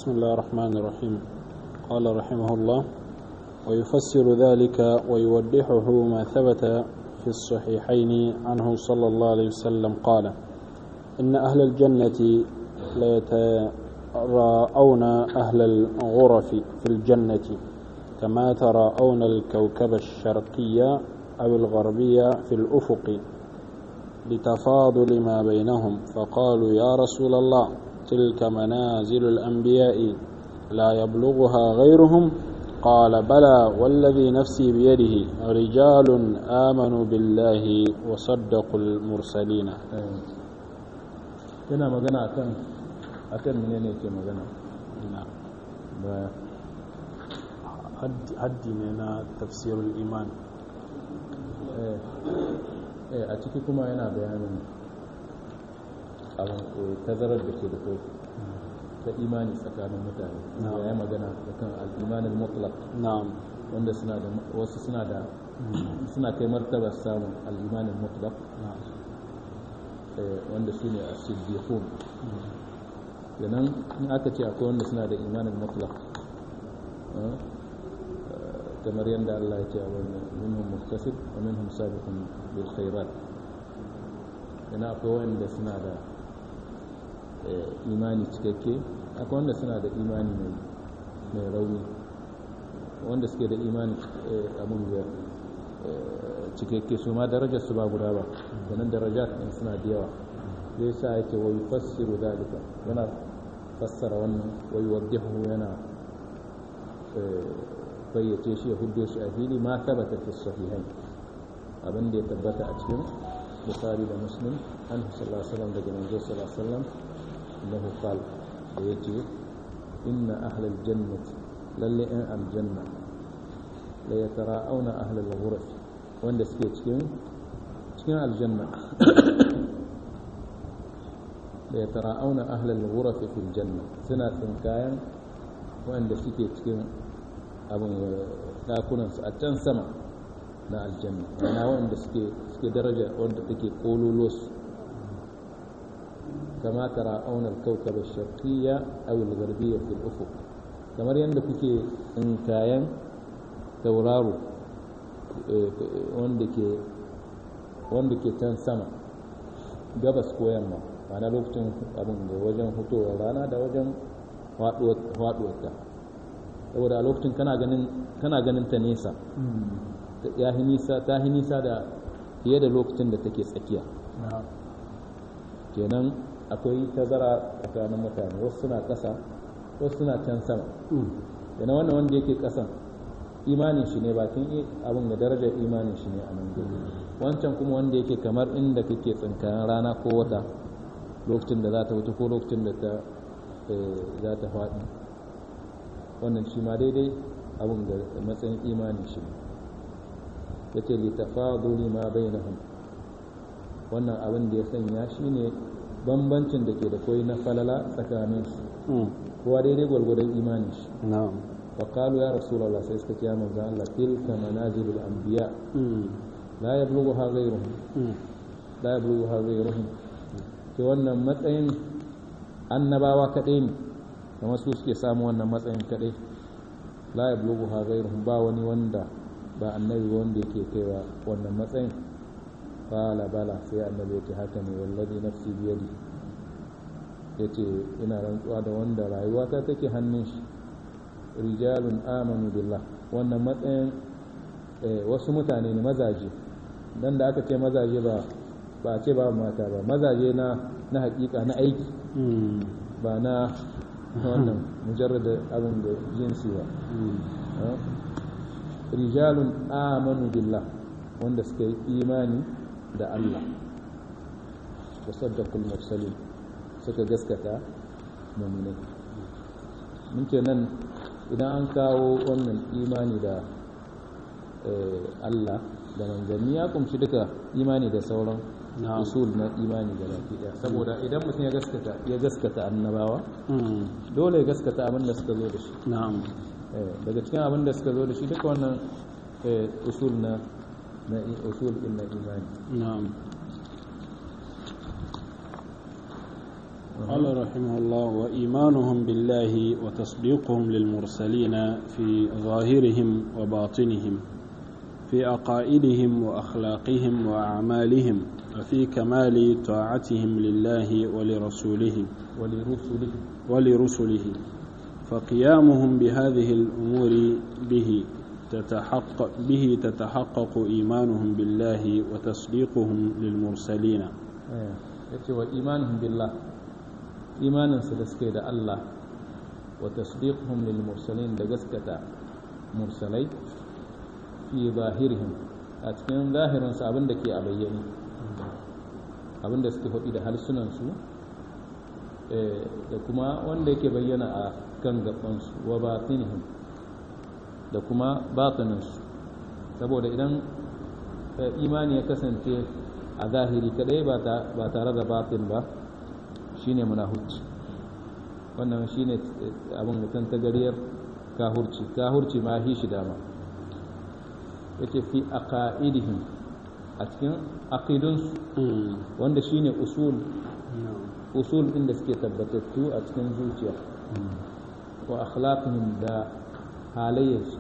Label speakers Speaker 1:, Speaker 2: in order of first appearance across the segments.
Speaker 1: بسم الله الرحمن الرحيم قال رحمه الله ويفسر ذلك ويوضحه ما ثبت في الصحيحين عنه صلى الله عليه وسلم قال إن أهل الجنة ليتراءون أهل الغرف في الجنة كما تراءون الكوكب الشرقية أو الغربية في الأفق لتفاضل ما بينهم فقالوا يا رسول الله تلك منازل الأنبياء لا يبلغها غيرهم قال بلى والذي نفسي بيده رجال آمنوا بالله وصدقوا المرسلين
Speaker 2: yana magana akan akan menene yake magana ba
Speaker 1: haddi ne na tafsirul iman
Speaker 2: eh a ciki kuma yana bayanin abin tazarar da ke da kai ta imani tsakanin mutane ya yi magana da kan al'imanin mutlaq
Speaker 1: na'am
Speaker 2: wanda suna da wasu suna da suna kai martaba samun al'imanin mutlaq wanda su ne a siddiqun kenan in aka ce akwai wanda suna da imanin mutlaq kamar yadda Allah ya ce a wani minhum muktasib wa minhum sabiqun bil khairat yana akwai wanda suna da imani cikakke akwai wanda suna da imani mai rauni wanda suke da imani abin da cikakke su ma darajar su ba guda ba ganin daraja ɗin suna da yawa zai sa yake wai fassiru dalika yana fassara wannan wai waddihu yana fayyace shi ya huddo shi a fili ma tabbata fi sahihai abin da ya tabbata a cikin bukhari da muslim an sallallahu alaihi wasallam daga manzo sallallahu alaihi wasallam annahu qala da yace inna ahlal jannati lalle in aljanna la yatara'auna ahlal ghuraf wanda suke cikin cikin aljanna la yatara'auna ahlal ghuraf fil janna suna tsinkayan wanda suke cikin abin dakunansu a can sama na aljanna ma'ana wanda suke suke daraja wanda take kololosu kama tara auna al-kawkab ash-sharqiyya aw al-gharbiyya fi al-ufuq kamar yadda kuke tsinkayen tauraro wanda ke wanda ke can sama gabas ko yamma ma'ana lokacin abin da wajen hutowar rana da wajen faduwar ta saboda a lokacin kana ganin kana ganin ta nesa ya nisa ta nisa da fiye da lokacin da take tsakiya kenan akwai tazara tsakanin mutane wasu suna ƙasa wasu suna can sama yana wannan wanda yake ƙasan imanin shi ne bakin abin da darajar imanin shi ne a nan gobe wancan kuma wanda yake kamar inda kake tsinkayen rana ko wata lokacin da za ta wuce ko lokacin da ta za ta faɗi wannan shi ma daidai abin da matsayin imanin shi ya ce litafaduli ma bainahum wannan abin da ya sanya shi ne bambancin da ke da koyi na falala tsakanin su kowa daidai gwargwadon imanin shi wa qalu ya rasulullah sai suka ce ya manzo Allah tilka manazilul anbiya la yablughuha ghayruhum la yablughuha ghayruhum to wannan matsayin annabawa kadai ne kamar su suke samu wannan matsayin kadai la yablughu ha ghayruhum ba wani wanda ba annabi wanda yake kaiwa wannan matsayin qala bala sai annabi yake haka ne wallazi nafsi biyadi yace ina rantsuwa da wanda rayuwata take hannun shi rijalun amanu billah wannan matsayin wasu mutane ne mazaje dan da aka ce mazaje ba ba a ce ba mata ba mazaje na na hakika na aiki ba na wannan mujarrada abin da jinsi ba rijalun amanu billah wanda suka yi imani da Allah wa saddaqul mursalin suka gaskata mu'minai mun ce nan idan an kawo wannan imani da Allah da manzanni ya kumshi duka imani da sauran usul na imani da baki daya saboda idan mutum ya gaskata ya gaskata annabawa dole ya gaskata abin da suka zo da shi daga cikin abin da suka zo da shi duka wannan usul na na usul din na imani
Speaker 1: قال رحمه الله وإيمانهم بالله وتصديقهم للمرسلين في ظاهرهم وباطنهم في عقائدهم وأخلاقهم وأعمالهم وفي كمال طاعتهم لله ولرسوله
Speaker 2: ولرسله
Speaker 1: ولرسله فقيامهم بهذه الأمور به تتحقق به تتحقق إيمانهم بالله وتصديقهم للمرسلين
Speaker 2: yace wa imanuhum billah imanin su da suke da Allah wa tasdiquhum lil mursalin da gaskata mursalai fi zahirihim a cikin zahirin su abin da ke a bayyane abin da suke faɗi da harsunan su da kuma wanda yake bayyana a kan gaban su wa batinihim da kuma batinin su saboda idan imani ya kasance a zahiri kadai ba tare da batin ba shine munahuci wannan shine abin mutum ta gariyar kahurci kahurci ma hi shi dama yace fi aqaidihim a cikin aqidunsu wanda shine usul usul inda suke tabbatattu a cikin zuciya wa akhlaqihim da halayyarsu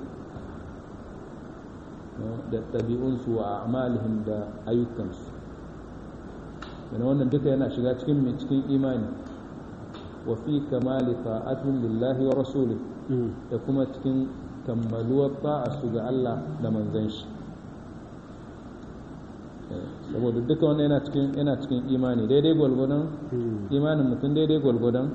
Speaker 2: da ɗabi'unsu wa amalihim da ayyukansu yana wannan duka yana shiga cikin mai cikin imani wa fi kamali ta'atun lillahi wa rasuli da kuma cikin kammaluwar ta'asu ga Allah da manzon shi saboda duka wannan yana cikin yana cikin imani daidai gwalgwadon imanin mutum daidai gwalgwadon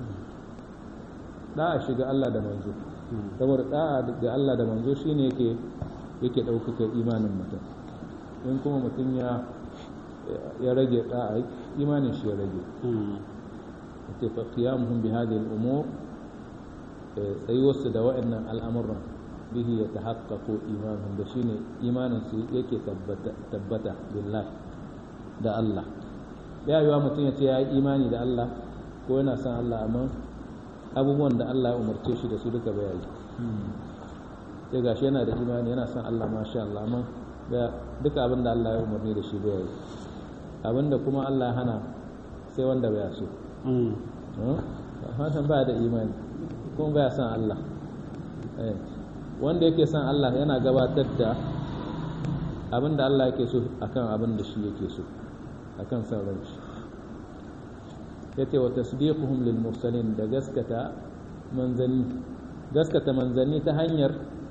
Speaker 2: da'a shiga Allah da manzo saboda da'a ga Allah da manzo shine yake yake ɗaukaka imanin mutum in kuma mutum ya ya rage da'a imanin shi ya rage yace fa qiyamuhum bi hadhihi al-umur tsayuwarsu da wa'annan al'amuran bihi ya tahaqqaqu imanuhum da shine imanin su yake tabbata billahi da Allah ya yiwa mutum ya ce ya yi imani da Allah ko yana son Allah amma abubuwan da Allah ya umarce shi da su duka bai yi sai gashi yana da imani yana son Allah masha Allah amma duka abin da Allah ya umarni da shi bai yi abin da kuma Allah ya hana sai wanda bai so hasan ba da imani kuma bai son Allah wanda yake son Allah yana gabatar da abin da Allah yake so akan abin da shi yake so akan son ran shi yace wa tasdiquhum lil mursalin da gaskata manzanni gaskata manzanni ta hanyar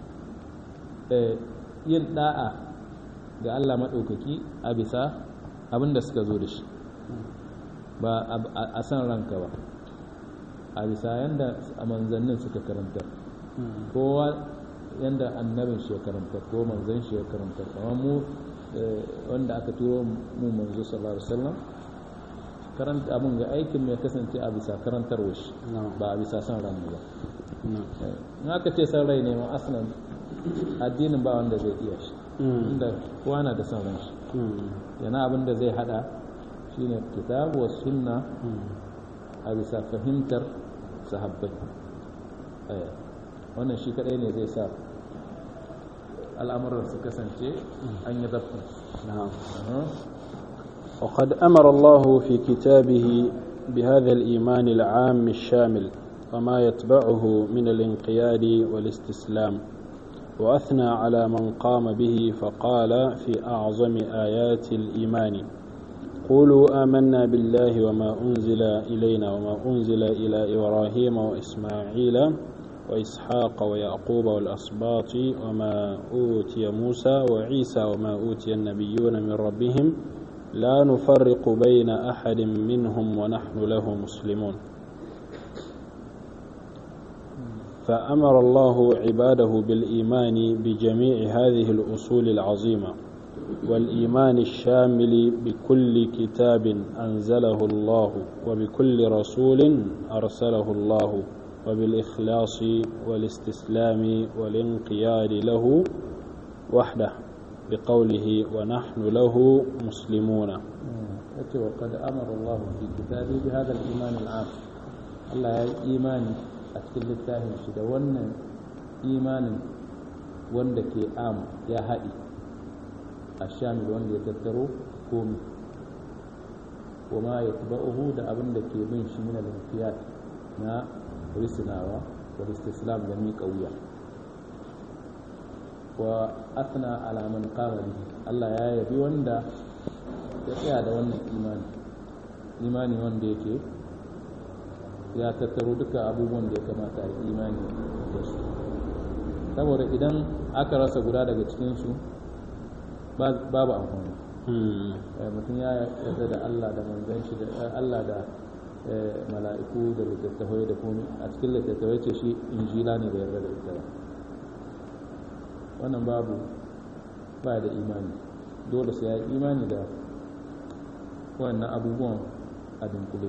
Speaker 2: yin da'a ga Allah maɗaukaki a bisa abin da suka zo da shi ba a san ranka ba a bisa yadda a manzannin suka karanta kowa yadda annabin shi ya karanta ko manzan shi ya karanta amma mu wanda aka turo mu manzo sallallahu alaihi wasallam karanta abin ga aikin mai kasance a bisa karantarwa shi ba a bisa san ran ba in aka ce san rai ne ma aslan addinin ba wanda zai iya shi inda kowa na da son ran shi yana abin da zai hada shine kitabu wa sunna a bisa fahimtar sahabbai wannan shi kadai ne zai sa al'amuran su kasance an yi zafi
Speaker 1: وقد أمر الله في كتابه بهذا الإيمان العام الشامل وما يتبعه من الانقياد والاستسلام وأثنى على من قام به فقال في أعظم آيات الإيمان قولوا آمنا بالله وما أنزل إلينا وما أنزل إلى إبراهيم وإسماعيل وإسحاق ويعقوب والأسباط وما أوتي موسى وعيسى وما أوتي النبيون من ربهم لا نفرق بين أحد منهم ونحن له مسلمون فأمر الله عباده بالإيمان بجميع هذه الأصول العظيمة والإيمان الشامل بكل كتاب أنزله الله وبكل رسول أرسله الله وبالإخلاص والاستسلام والانقياد له وحده بقوله ونحن له مسلمون
Speaker 2: وقد أمر الله في كتابه بهذا الإيمان العام الله إيماني a cikin littafin shi da wannan imanin wanda ke am ya haɗi a shamil wanda ya tattaro komi wa ma yatba'uhu da abin da ke bin shi min al-inqiyat na risnawa wal istislam da miƙa wuya wa athna ala man qama bihi Allah ya yabi wanda ya tsaya da wannan imani imani wanda yake ya tattaro duka abubuwan da ya kamata a imani da su saboda idan aka rasa guda daga cikinsu babu amfani mutum ya yarda da Allah da manzan shi da Allah da mala'iku da littattafai da komai a cikin littattafai ce shi injila ne da yarda da ita ba wannan babu ba da imani dole sai ya yi imani da wannan abubuwan a dunkule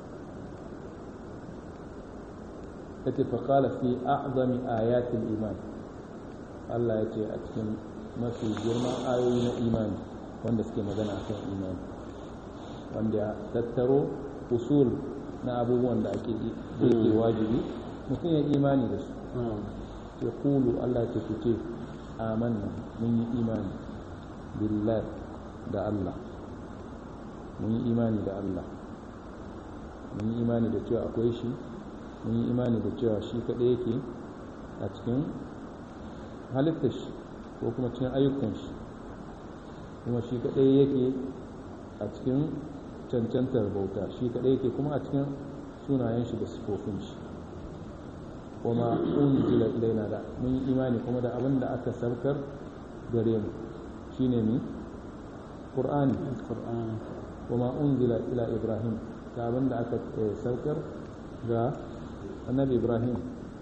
Speaker 2: yace fa qala fi a'zami ayatil iman Allah ya ce a cikin mafi girman ayoyi na imani wanda suke magana akan imani wanda ya tattaro usul na abubuwan da ake da yake wajibi mutum ya imani da su ya kulu Allah ce ku ce amanna mun yi imani billah da Allah mun yi imani da Allah mun yi imani da cewa akwai shi mun yi imani da cewa shi kaɗai yake a cikin halittar shi ko kuma cikin ayyukan shi kuma shi kaɗai yake a cikin cancantar bauta shi kaɗai yake kuma a cikin sunayen shi da sifofin shi kuma unzila ilaina da mun yi imani kuma da abin da aka saukar gare mu shine mi qur'ani kuma unzila ila ibrahim da abin da aka saukar ga annabi ibrahim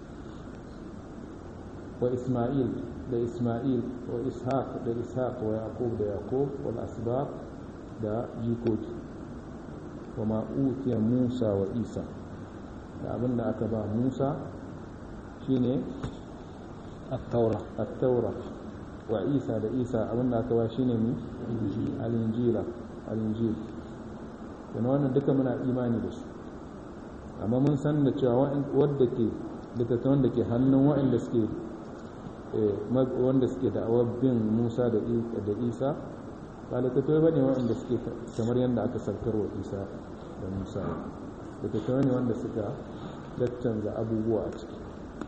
Speaker 2: wa isma'il da isma'il wa ishaq da ishaq wa yaqub da yaqub wal asbab da jikoki wa ma utiya musa wa isa da abin da aka ba musa shine
Speaker 1: at-taura
Speaker 2: at-taura wa isa da isa abin da aka ba shine mi al-injila al-injil yana wannan duka muna imani da su amma mun san da cewa wadda ke littattafan da ke hannun waɗanda suke wanda suke da'awar bin musa da isa ba littattafai ba ne waɗanda suke kamar yadda aka sarkar wa isa da musa littattafai ne wanda suka caccanza abubuwa a ciki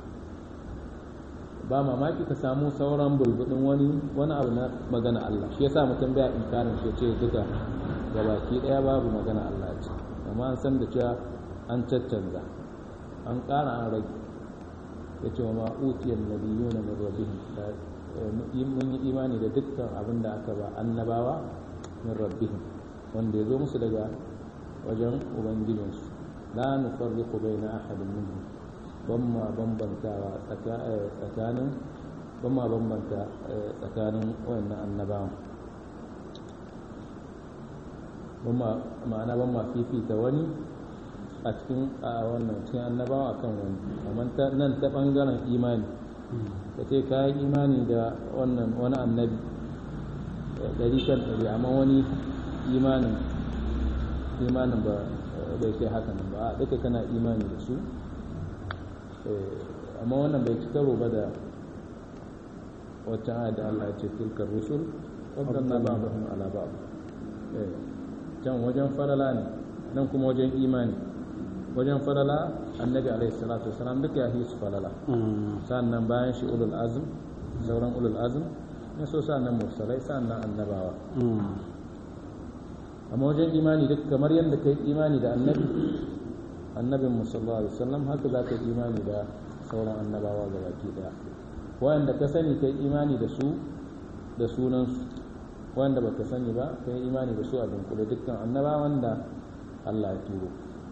Speaker 2: ba mamaki ka samu sauran bulbudin wani wani abu na magana Allah shi yasa mutum baya inkarin shi ce duka gabaki daya babu magana Allah ce amma an san da cewa an caccanza an ƙara an rage ya ce wa ma'utiyar nabiyuna min rabbihim mun yi imani da dukkan abin da aka ba annabawa min rabbihim wanda ya zo musu daga wajen ubangijinsu la nufarriqu baina ahadin minhum ban ma bambantawa tsakanin ban ma bambanta tsakanin wayannan annabawan ma'ana ban ma fifita wani a cikin a wannan cikin annabawa akan wani amma nan ta bangaren imani ka ce ka yi imani da wannan wani annabi ɗari kan ɗari amma wani imanin imanin ba bai kai haka nan ba duka kana imani da su amma wannan bai ci karo ba da waccan ayat da Allah ya ce tilkar rusul faddalna ba'dahum ala ba'd can wajen farala ne nan kuma wajen imani wajen farala annabi alaihi salatu wasalam duka ya hisu falala sannan bayan shi ulul azm sauran ulul azm ya so sannan mursalai sannan annabawa amma wajen imani duk kamar yadda kai imani da annabi annabin musallallahu alaihi wasallam haka za ka yi imani da sauran annabawa ga baki daya wanda ka sani kai imani da su da sunansu wanda ba ka sani ba kai imani da su a dunkule dukkan annabawan da Allah ya turo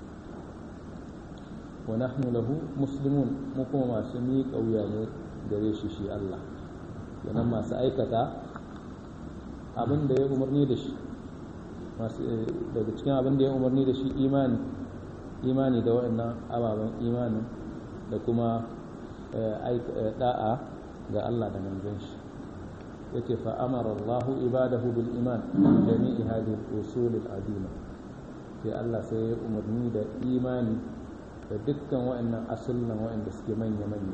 Speaker 2: wa nahnu lahu muslimun mu kuma masu miƙa wuya ne gare shi shi Allah kenan masu aikata abin da ya umarni da shi daga cikin abin da ya umarni da shi imani imani da waɗannan ababen imanin da kuma da'a ga Allah da manzon shi yace fa amara Allah ibadahu bil iman jami'i hadhihi al-usul al-azima sai Allah sai ya umarni da imani da dukkan waɗannan asullan waɗanda suke manya manya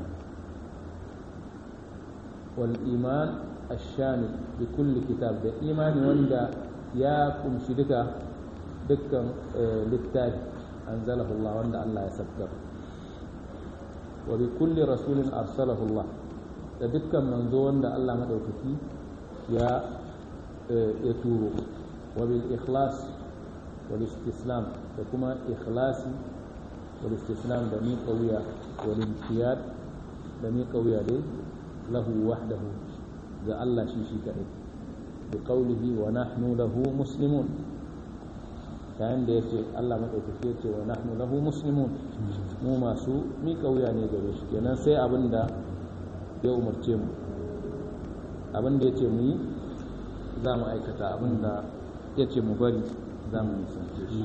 Speaker 2: wal iman ash-shamil bi kulli kitab da imani wanda ya kumshi duka dukkan littafi anzalahu Allah wanda Allah ya sabkar wa bi kulli rasulin arsalahu Allah da dukkan manzo wanda Allah madaukaki ya ya turo wa bil ikhlas wal istislam da kuma ikhlasi wal istislam da miƙa wuya wal intiyad da miƙa wuya dai lahu wahdahu ga Allah shi shi kaɗai bi qawlihi wa nahnu lahu muslimun yayin da yace Allah madaukake yace wa nahnu lahu muslimun mu masu miƙa wuya ne gare shi kenan sai abin da ya umarce mu abin da yace mu yi za mu aikata abin da yace mu bari za mu nisance shi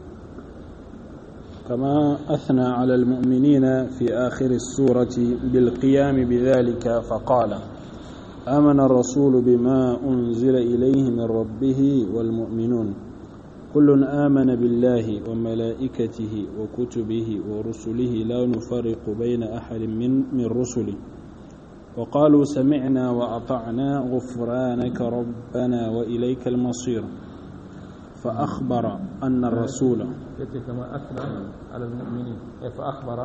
Speaker 1: كما أثنى على المؤمنين في آخر السورة بالقيام بذلك فقال آمن الرسول بما أنزل إليه من ربه والمؤمنون كل آمن بالله وملائكته وكتبه ورسله لا نفرق بين أحد من من رسله وقالوا سمعنا وأطعنا غفرانك ربنا وإليك المصير فأخبر أن الرسول
Speaker 2: كما أثنى على المؤمنين فأخبر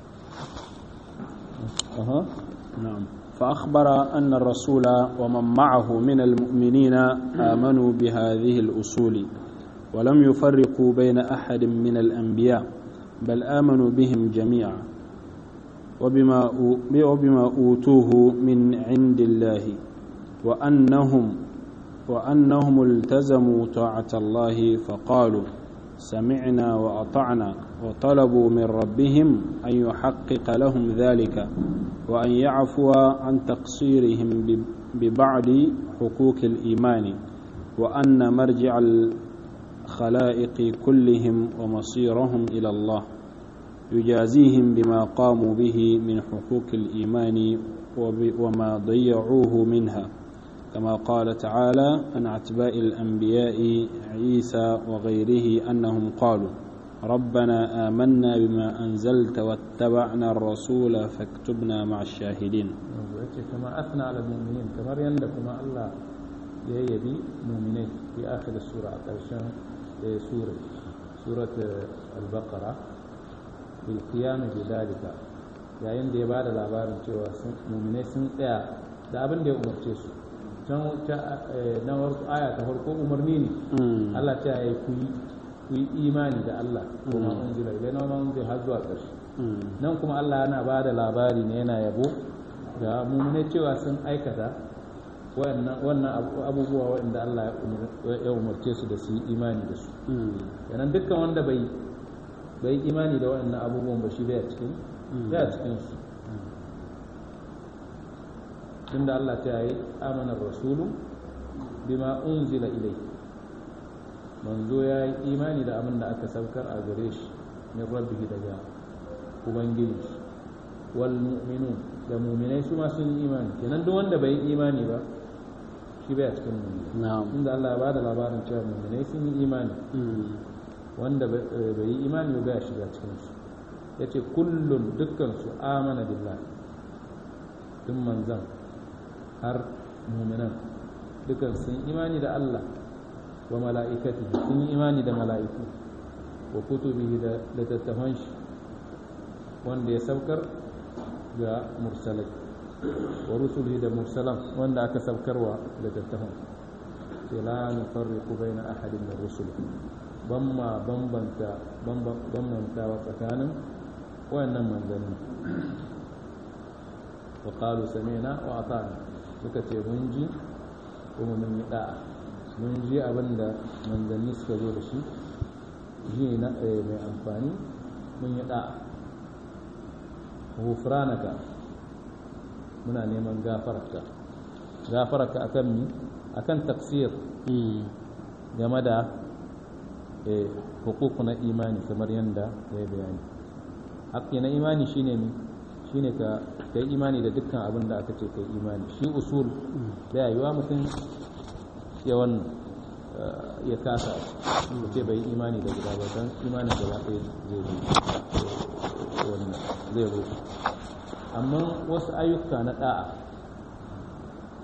Speaker 2: أها
Speaker 1: نعم فأخبر أن الرسول ومن معه من المؤمنين آمنوا بهذه الأصول ولم يفرقوا بين أحد من الأنبياء بل آمنوا بهم جميعا وبما وبما أوتوه من عند الله وأنهم وأنهم التزموا طاعة الله فقالوا سمعنا وأطعنا وطلبوا من ربهم أن يحقق لهم ذلك وأن يعفو عن تقصيرهم ببعض حقوق الإيمان وأن مرجع الخلائق كلهم ومصيرهم إلى الله يجازيهم بما قاموا به من حقوق الإيمان وما ضيعوه منها كما قال تعالى عن أتباع الأنبياء عيسى وغيره أنهم قالوا ربنا آمنا بما أنزلت واتبعنا الرسول فاكتبنا مع الشاهدين
Speaker 2: كما أثنى على المؤمنين كما يندكم الله يبي مؤمنين في آخر السورة عشان سورة سورة البقرة بالقيام بذلك yayin da ya ba da labarin cewa muminai sun tsaya da abin da ya umarce su can na aya ta farko umarni ne Allah ta yi ku yi imani da Allah kuma unzila ilai na wani unzila har zuwa ƙarshe nan kuma Allah yana ba da labari ne yana yabo ga mummune cewa sun aikata wannan abubuwa waɗanda Allah ya umarce su da su yi imani da su yanan dukkan wanda bai bai imani da waɗannan abubuwan ba shi bai cikin bai cikin su tunda Allah ta yi amanar rasulu bima unzila ilai manzo ya yi imani da abin da aka saukar a gare shi min rabbihi daga ubangiji wal mu'minun da mu'minai su ma sun yi imani kenan duk wanda bai yi imani ba shi bai a cikin mu'mini inda Allah ya bada labarin cewa mu'minai sun yi imani wanda bai yi imani ba ya shiga cikin su yace kullun dukkan su amana billahi duk manzan har mu'minan dukkan sun imani da Allah wa mala'ikati sun yi imani da mala'iku wa kutubihi da littattafan shi wanda ya saukar ga mursalai wa rusulihi da mursalan wanda aka saukarwa littattafan sai la nufarriqu baina ahadin min rusul ban ma bambanta bambantawa tsakanin wayannan manzanni wa qalu sami'na wa ata'na suka ce mun ji kuma mun yi da'a mun ji abin da manzanni suka zo da shi ji na mai amfani mun yi da'a hufranaka muna neman gafararka gafararka akan mi akan tafsir game da hukuku na imani kamar yadda ya bayani haƙƙi na imani shine mi shine ka kai imani da dukkan abin da aka ce kai imani shi usul da yayiwa mutum ya wannan ya kasa ce bai imani da guda ba don imanin gaba ɗaya zai zo wannan zai zo amma wasu ayyuka na ɗa'a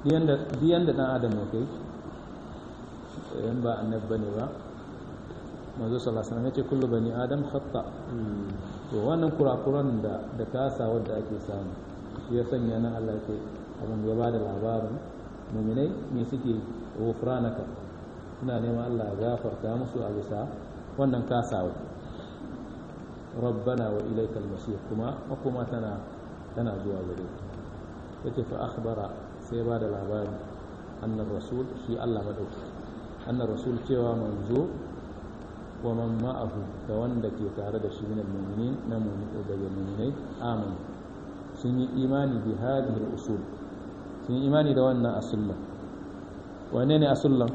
Speaker 2: diyan da ɗan adam ya kai yan ba annab bane ba manzo sallallahu alaihi wasallam yace kullu bani adam khata to wannan kurakuran da da kasa wanda ake samu shi ya sanya nan Allah ce abin ya bada labarin mu'minai me suke ghufranaka suna neman Allah ya gafarta musu a bisa wannan kasawa rabbana wa ilaikal masir kuma makoma tana tana zuwa gare yace fa akhbara sai ba da labari annar rasul shi Allah madauki annar rasul cewa manzo wa man ma'ahu da wanda ke tare da shi minal mu'minin na mu'mini daga mu'minai amanu sun yi imani bi hadhihi al-usul sun yi imani da wannan asullan wane ne asullan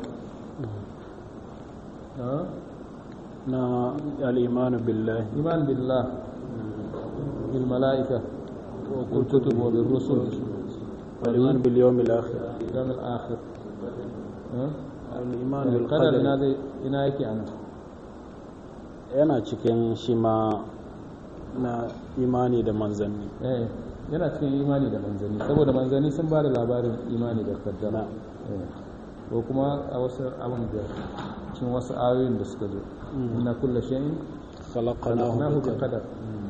Speaker 1: na al-iman billah
Speaker 2: iman billah bil mala'ika wa kutub wa bir rusul
Speaker 1: al-iman bil yawm al-akhir
Speaker 2: yawm al-akhir
Speaker 1: al-iman bil
Speaker 2: qadar
Speaker 1: qadar
Speaker 2: ina zai ina yake anan
Speaker 1: yana cikin shi ma na imani da manzanni
Speaker 2: eh yana cikin imani da manzanni saboda manzanni sun ba da labarin imani da kaddara eh ko kuma a wasu abin da cikin wasu ayoyin da suka zo inna kulla shay'in
Speaker 1: khalaqnahu
Speaker 2: khalaqnahu
Speaker 1: bi
Speaker 2: bi qadar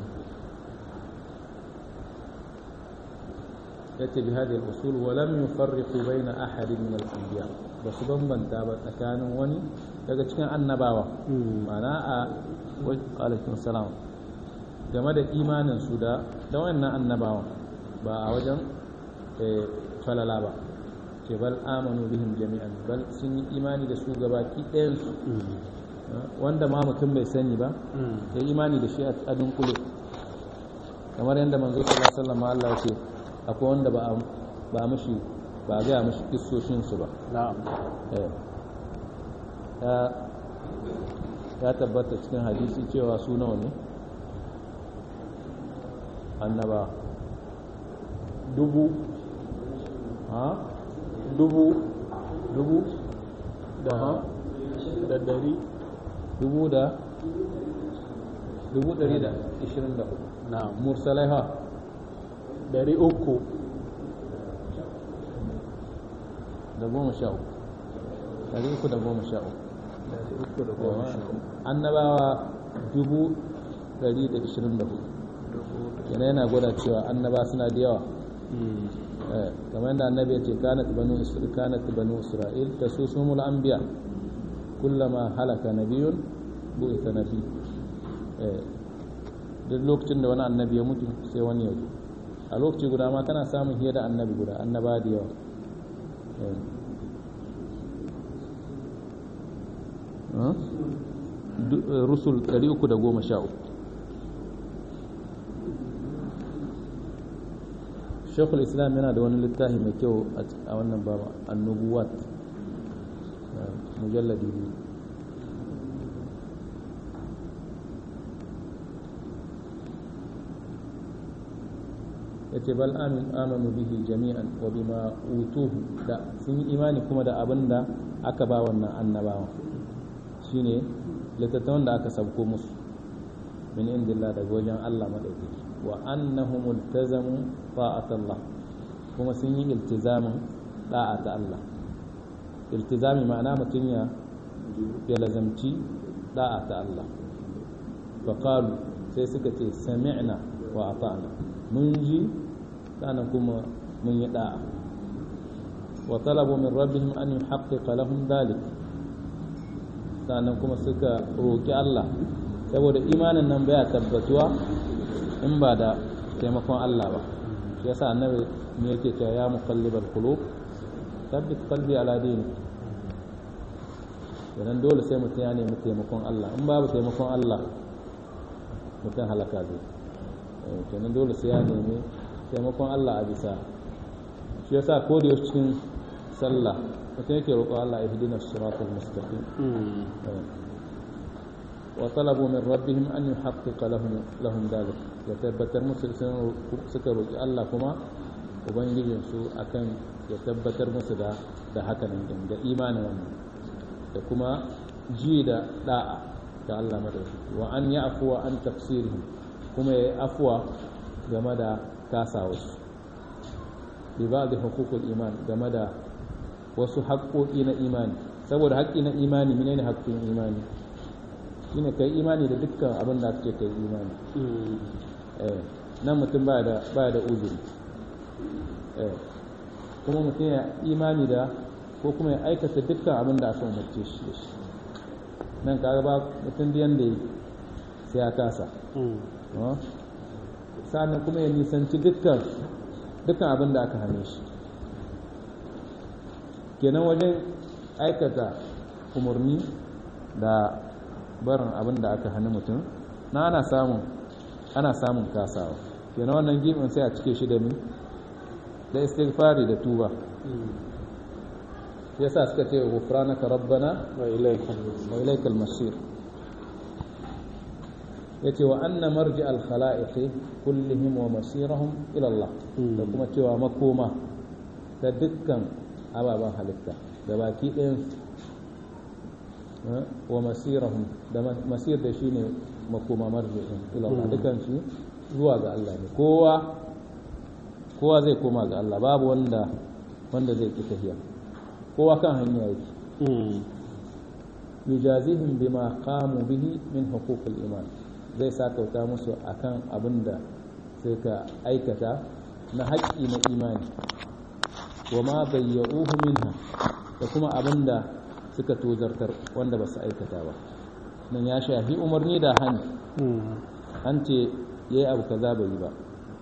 Speaker 2: yace bi hadhihi al-usul wa lam yufarriqu bayna ahadin min al-anbiya ba su bambanta ba tsakanin wani daga cikin annabawa ma'ana a wa alaikum salam game da imanin su da da wannan annabawa ba a wajen eh, falala ba ce bal amanu bihim jami'an bal sun yi imani da su gabaki ɗayan su wanda ma mutum bai sani ba ya imani da shi a dunkule kamar yadda manzo sallallahu alaihi wasallam Allah ya ce akwai wanda ba a- ba mishi ba a gaya mishi kissoshin su ba
Speaker 1: na'am
Speaker 2: Eh. ya ya tabbata cikin hadisi cewa su nawa ne annaba
Speaker 1: dubu
Speaker 2: ha
Speaker 1: dubu
Speaker 2: dubu
Speaker 1: da
Speaker 2: Aha.
Speaker 1: da dari
Speaker 2: dubu da dubu ɗari da ishirin da hudu
Speaker 1: na'am
Speaker 2: mursalai ha
Speaker 1: dari uku
Speaker 2: da goma sha uku ɗari uku da goma sha uku
Speaker 1: dari uku da goma sha uku
Speaker 2: annabawa dubu ɗari da ishirin da hudu yana yana gwada cewa annaba suna da yawa
Speaker 1: Mm.
Speaker 2: Eh, kamar yadda annabi ya ce kanat banu isra'il kanat banu isra'il tasusumul anbiya kullama halaka nabiyun bu'itha nabi eh duk lokacin da wani annabi ya mutu sai wani ya zo a lokaci guda ma kana samun hiyar da annabi guda annaba da yawa Eh. Huh? Du- eh, rusul 313 shekul islam yana da wani littafi mai kyau a c- a wannan baba annubuwat eh, mujalladi biyu yace bal amin amanu bihi jami'an wa bima utuhu da sun yi imani kuma da abin da aka ba wannan annabawa shine littattafan da aka sabko musu min indillah daga wajen Allah madaukaki wa annahum iltazamu ta'atallah kuma sun yi iltizamin da'a ta Allah iltizami ma'ana mutum ya ya lazamci da'a ta Allah faqalu sai suka ce sami'na wa ata'na mun ji sannan kuma mun yi da'a wa talabu min rabbihim an yuhaqqiqa lahum dhalik sannan kuma suka roki Allah saboda imanin nan baya tabbatuwa in ba da taimakon Allah ba shi yasa annabi ne yake cewa ya muqallibal qulub tabbit qalbi ala dini idan dole sai mutum ya nemi taimakon Allah in babu taimakon Allah mutum halaka zai Eh, kenan dole sai ya nemi taimakon Allah a bisa shi yasa ko da yaushe cikin sallah mutum yake roƙo Allah ihdina siratal mustaqim
Speaker 1: Mm.
Speaker 2: وطلبوا من ربهم أن يحقق لهم لهم ذلك يتبتر musu sun suka roƙi Allah kuma ubangijin su akan ya tabbatar musu da da hakanan din da imanin wannan da kuma ji da da'a ga Allah madauki wa an ya'fu wa an tafsirihim kuma ya afwa game da kasawarsu bi ba'd huququl iman game da wasu haƙƙoƙi na imani saboda haƙƙi na imani menene haƙƙin imani shine kai imani da dukkan abin da aka ce kai imani eh nan mutum ba da ba da uzuri eh kuma mutum ya imani da ko kuma ya aikata dukkan abin da aka umarce shi da shi nan kaga ba mutum da yanda sai ya kasa sa'annan kuma ya nisanci dukkan dukkan abin da aka hane shi kenan wajen aikata umarni da barin abin da aka hana mutum na ana samun ana samun kasawa kenan wannan gibin sai a cike shi da mi da istighfari da tuba yasa suka ce ghufranaka rabbana
Speaker 1: wa ilaikal
Speaker 2: wa ilaikal masir yace wa anna marji al khalaiq kullihim wa masirahum ila Allah da kuma cewa makoma da dukkan ababen halitta da baki ɗayan wa masirahum da masir da shine makoma marji'in ila Allah dukkan su zuwa ga Allah ne kowa kowa zai koma ga Allah babu wanda wanda zai ki tafiya kowa kan hanya yake yujazihim bima qamu bihi min huquqil iman zai sakauta musu akan abinda sai ka aikata na haƙƙi na imani wa ma bayya'uhu minha da kuma abinda suka tozartar wanda ba su aikata ba nan ya shafi umarni da hani an ce yayi abu kaza bai yi ba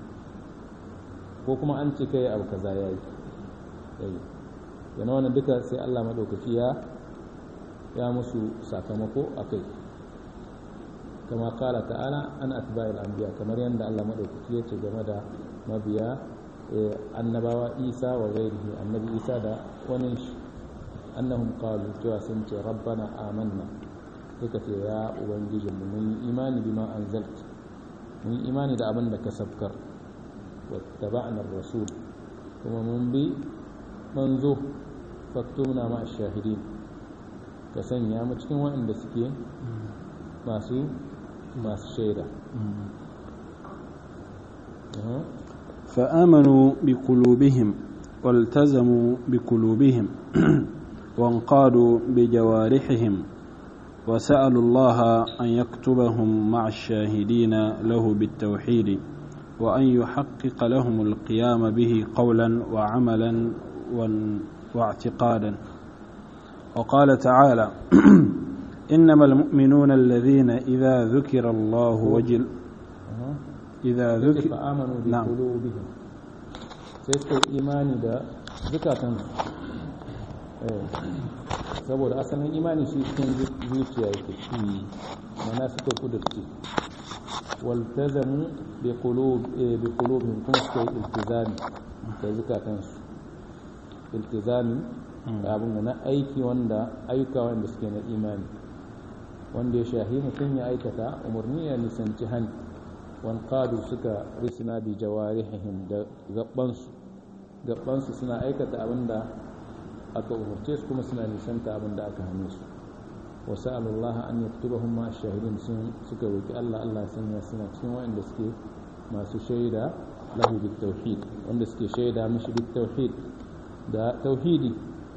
Speaker 2: ko kuma an ce kai abu kaza yayi yayi yana wannan duka sai Allah madaukaki ya ya musu sakamako akai kama kala ta'ala an atba'il anbiya kamar yadda Allah madaukaki ya ce game da mabiya annabawa Isa wa ghairihi annabi Isa da wani shi annahum qalu cewa sun ce rabbana amanna suka ce ya ubangiji mu mun yi imani bima anzalt mun yi imani da abin da ka sabkar wattaba'na ar-rasul kuma mun bi manzo faktumna ma shahidin ka sanya mu cikin waɗanda suke masu masu shaida
Speaker 1: فآمنوا بقلوبهم والتزموا بقلوبهم وانقادوا بجوارحهم وسألوا الله أن يكتبهم مع الشاهدين له بالتوحيد وأن يحقق لهم القيام به قولا وعملا واعتقادا وقال تعالى إنما المؤمنون الذين إذا ذكر الله وجل إذا ذكر
Speaker 2: فآمنوا
Speaker 1: نعم.
Speaker 2: بقلوبهم sai suka yi imani da zukatan saboda asalin imani shi cikin zuciya yake mana suka kudurce waltazamu bi qulubihim kuma suka yi iltizami da zukatansu iltizami da abin na aiki wanda ayyuka wanda suke na imani wanda ya shahi mutum ya aikata umarni ya nisanci hani wanqadu suka risina bi jawarihim da gabansu gabansu suna aikata abinda aka umarce su kuma suna nisanta abinda aka hane su wa sa'alullaha an yaktubahum ma shahidin sun suka roki Allah Allah ya sanya suna cikin waɗanda suke masu shaida lahu bit tauhid wanda suke shaida mishi bit tauhid da tauhidi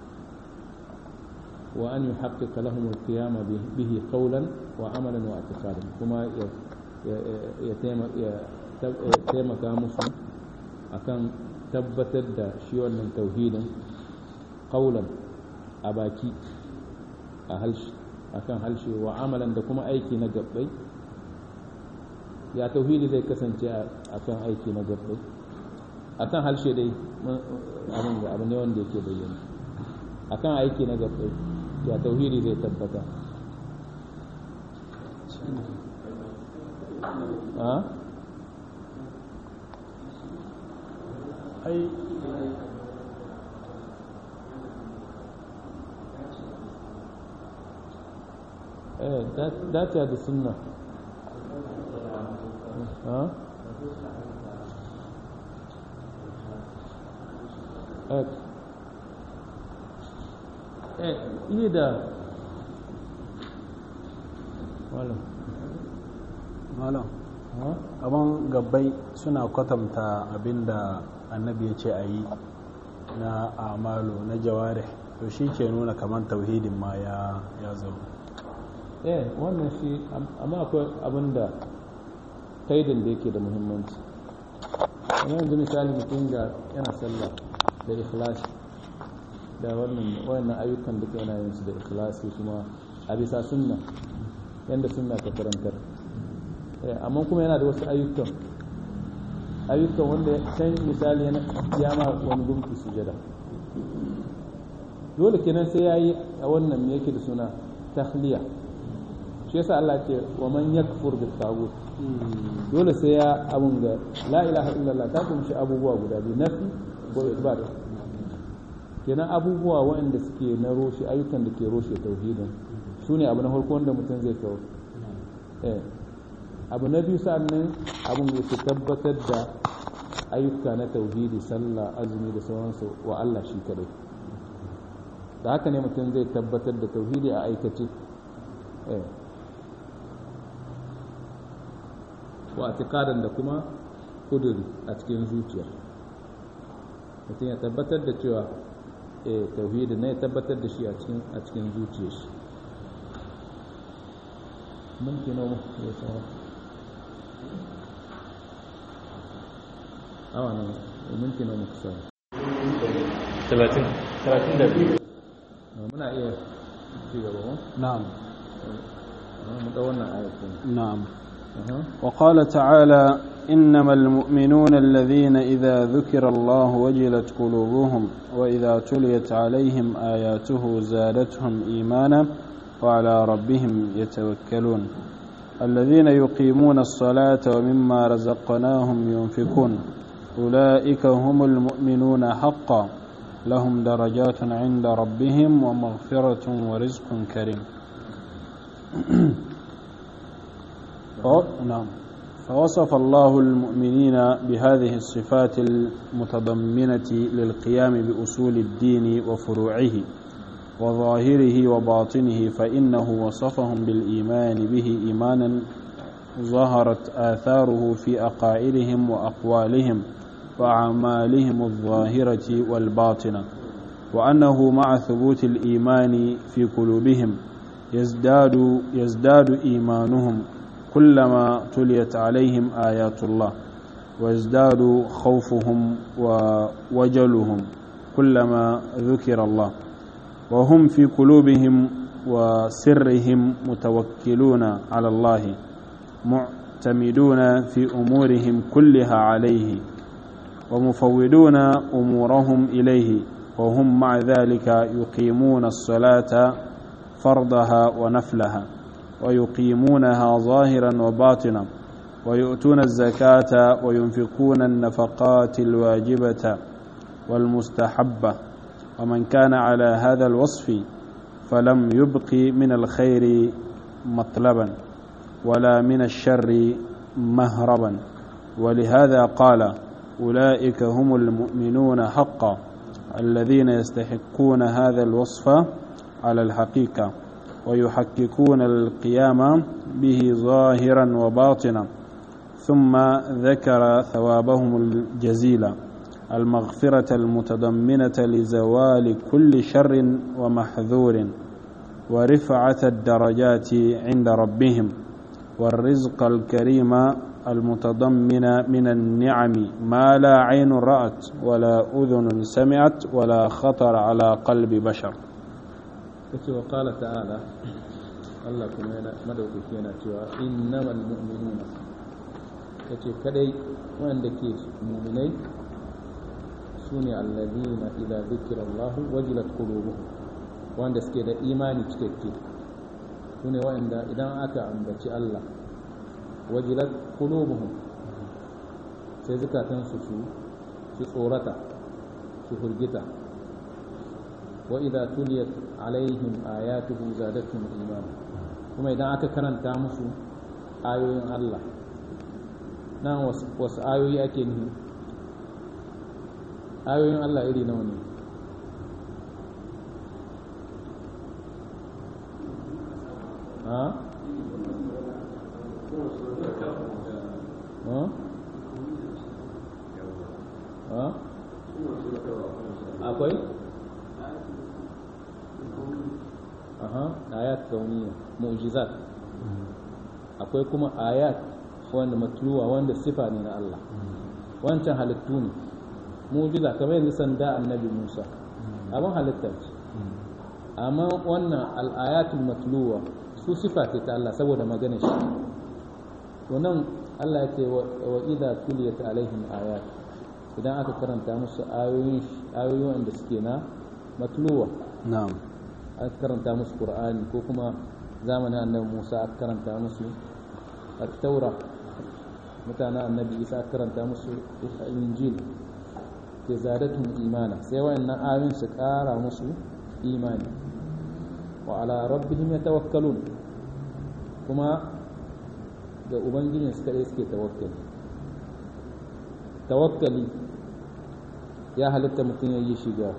Speaker 2: wa an yuhaqqiqa lahum al-qiyama bihi qawlan wa amalan wa i'tiqadan kuma ya taimaka musu akan tabbatar da shi wannan tauhidin kaulan a baki a halshe akan halshe wa amalan da kuma aiki na gabbai ya tauhidi zai kasance a kan aiki na gabbai a kan halshe dai abin da abu ne wanda yake bayyana a kan aiki na gabbai ya tauhidi zai tabbata
Speaker 1: ai
Speaker 2: eh dace da sunna ha eh iya da malam
Speaker 1: malam
Speaker 2: ha
Speaker 1: abin gabbai suna kwatanta abinda annabi ya ce a yi na amalu na jaware to shi ke nuna kamar tauhidin ma ya ya zo
Speaker 2: eh wannan shi amma akwai abin da kaidin da yake da muhimmanci amma yanzu misali mutum ga yana sallah da ikhlasi da wannan wannan ayyukan da yana yin su da ikhlasi kuma a bisa sunna yanda sunna ta karantar amma kuma yana da wasu ayyukan ayyukan wanda can misali ya ma wani gumki sujada dole kenan sai ya yi a wannan me yake da suna tahliya shi yasa Allah ce wa man yakfur bil tagut dole sai ya abun ga la ilaha illallah ta kunshi abubuwa guda biyu nafi ko isbat kenan abubuwa waɗanda suke na roshe ayyukan da ke roshe tauhidin su ne abu na farko wanda mutum zai kawo eh abu na biyu sa'annan abun da ke tabbatar da ayyuka na tauhidi sallah azumi da sauransu wa Allah shi kadai da haka ne mutum zai tabbatar da tauhidi a aikace eh wa atikadan da kuma kuduri a cikin zuciya mutum ya tabbatar da cewa eh tauhidi ne ya tabbatar da shi a cikin a cikin zuciyar shi mun kino ya sawa awa ne mun kino mu kusa
Speaker 3: 30 32
Speaker 2: muna iya ci gaba mu
Speaker 1: نعم
Speaker 2: mu da wannan ayatin
Speaker 1: نعم وقال تعالى إنما المؤمنون الذين إذا ذكر الله وجلت قلوبهم وإذا تليت عليهم آياته زادتهم إيمانا وعلى ربهم يتوكلون الذين يقيمون الصلاة ومما رزقناهم ينفقون أولئك هم المؤمنون حقا لهم درجات عند ربهم ومغفرة ورزق كريم نعم فوصف الله المؤمنين بهذه الصفات المتضمنة للقيام بأصول الدين وفروعه وظاهره وباطنه فإنه وصفهم بالإيمان به إيمانا ظهرت آثاره في أقائلهم وأقوالهم وأعمالهم الظاهرة والباطنة وأنه مع ثبوت الإيمان في قلوبهم يزداد يزداد إيمانهم كلما تليت عليهم آيات الله ويزداد خوفهم ووجلهم كلما ذكر الله وهم في قلوبهم وسرهم متوكلون على الله معتمدون في أمورهم كلها عليه ومفوضون أمورهم إليه وهم مع ذلك يقيمون الصلاة فرضها ونفلها ويقيمونها ظاهرا وباطنا ويؤتون الزكاة وينفقون النفقات الواجبة والمستحبة ومن كان على هذا الوصف فلم يبق من الخير مطلبا ولا من الشر مهربا ولهذا قال أولئك هم المؤمنون حقا الذين يستحقون هذا الوصف على الحقيقة ويحققون القيام به ظاهرا وباطنا ثم ذكر ثوابهم الجزيل المغفرة المتضمنة لزوال كل شر ومحذور ورفعة الدرجات عند ربهم والرزق الكريم المتضمن من النعم ما لا عين رأت ولا أذن سمعت ولا خطر على قلب بشر
Speaker 2: kace wa qala ta'ala Allah kuma yana madaukaki yana cewa innamal mu'minuna kace kadai wanda ke mu'minai sune alladhina idza dhukira Allah wajilat qulubuhum wanda suke da imani cikakke sune wanda idan aka ambaci Allah wajilat qulubuhum sai zukatansu su su tsorata su hurgita وإذا تليت عليهم آياته زادتهم إيمانا kuma idan aka karanta musu ayoyin Allah nan wasu ayoyi ake nufi ayoyin Allah iri nawa ne ha? ha? ha? akwai? aha ayat kauniya mu'jizat akwai kuma ayat wanda matluwa wanda sifa ne na Allah wancan halittu ne mu'jiza kamar yanzu sanda annabi Musa abin halitta ce amma wannan al'ayatul matluwa su sifa ce ta Allah saboda magana shi to nan Allah ya ce wa idza tuliyat alaihim ayat idan aka karanta musu ayoyin ayoyi wanda suke na matluwa
Speaker 1: na'am
Speaker 2: aka karanta musu qur'ani ko kuma zamanin annabi Musa aka karanta musu at-taura mutanen annabi Isa aka karanta musu injil ke zadatun imana sai wayannan ayoyin su kara musu imani wa ala rabbihim yatawakkalun kuma ga ubangijin su kadai suke tawakkali tawakkali ya halitta mutum ya yi shiga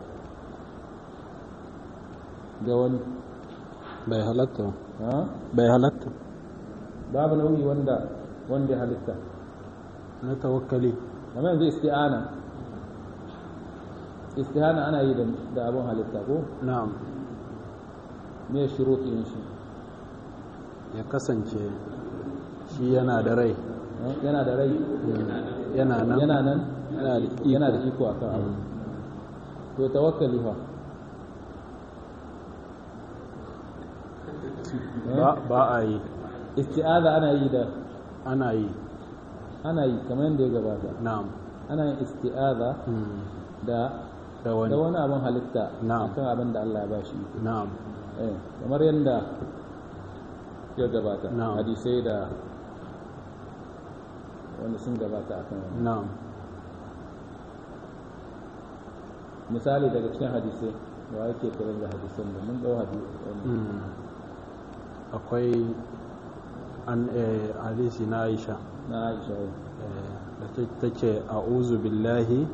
Speaker 2: ga wani
Speaker 1: bai halatta
Speaker 2: ha
Speaker 1: bai halatta
Speaker 2: babu nauyi wanda wanda ya halitta
Speaker 1: na tawakkali
Speaker 2: kamar yanzu isti'ana istihana ana yi da- da abin halitta ko
Speaker 1: na'am
Speaker 2: me shuruɗin shi
Speaker 1: ya kasance shi yana da rai
Speaker 2: ha? yana da rai
Speaker 1: yana nan
Speaker 2: yana nan
Speaker 1: yana da iko.
Speaker 2: yana da iko akan abu to tawakkali fa
Speaker 1: ba ba a yi
Speaker 2: isti'aza ana yi da
Speaker 1: ana yi
Speaker 2: ana yi kamar yadda ya gabata
Speaker 1: na'am
Speaker 2: ana yin isti'aza
Speaker 1: Mm.
Speaker 2: da
Speaker 1: da
Speaker 2: da
Speaker 1: wani
Speaker 2: wani abin halitta
Speaker 1: Na'am.
Speaker 2: akan abin da Allah ya ba shi
Speaker 1: na'am
Speaker 2: eh kamar yadda ya gabata
Speaker 1: Na'am.
Speaker 2: hadisai da wanda sun gabata akan wannan
Speaker 1: na'am
Speaker 2: misali daga cikin hadisai wa yake kira da hadisan da mun dau hadisi
Speaker 1: Mm. akwai an eh, hadisi na Aisha
Speaker 2: na Aisha
Speaker 1: eh, da ta- take a'udhu billahi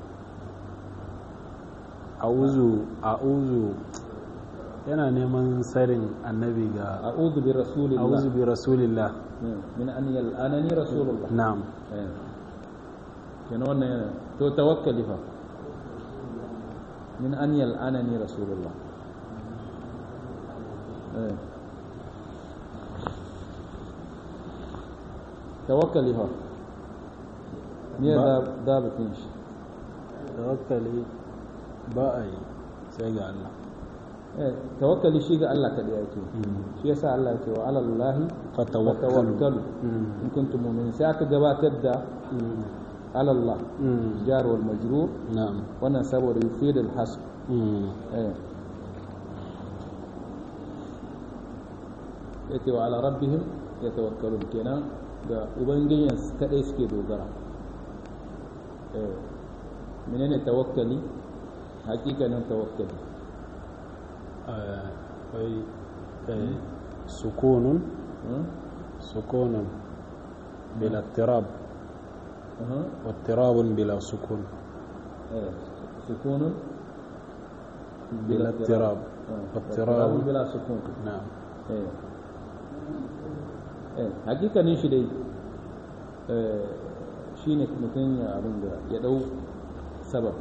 Speaker 1: a'udhu a'udhu yana neman sarin annabi ga
Speaker 2: a'udhu bi rasulillah
Speaker 1: a'udhu bi rasulillah
Speaker 2: min an yal'anani rasulullah
Speaker 1: na'am
Speaker 2: eh kenan wannan yana to tawakkali fa min an yal'anani rasulullah eh tawakkali fa me
Speaker 1: Ba-
Speaker 2: da da bakin shi
Speaker 1: tawakkali ba a yi sai ga Allah
Speaker 2: eh tawakkali shi ga Allah kadai yake shi yasa Allah yake wa alallahi
Speaker 1: fatawakkalu
Speaker 2: tawakkalu
Speaker 1: Mm.
Speaker 2: in kuntum mu'minin sai aka gabatar da
Speaker 1: Mm.
Speaker 2: alallah
Speaker 1: Mm.
Speaker 2: jar wal majrur
Speaker 1: na'am
Speaker 2: wannan saboda yufid al hasb
Speaker 1: Mm.
Speaker 2: eh yake wa ala rabbihim yatawakkalun kenan ga ubangijin su kadai suke dogara eh menene tawakkali hakikanin tawakkali
Speaker 1: آه، أي أي سكون
Speaker 2: hmm?
Speaker 1: سكون بلا اضطراب
Speaker 2: Aha.
Speaker 1: واضطراب بلا سكون
Speaker 2: eh sukunun
Speaker 1: بلا اضطراب
Speaker 2: Ah,
Speaker 1: واضطراب
Speaker 2: bila sukun
Speaker 1: نعم
Speaker 2: eh eh hakikanin shi dai eh shine mutum ya abin da ya dau sabab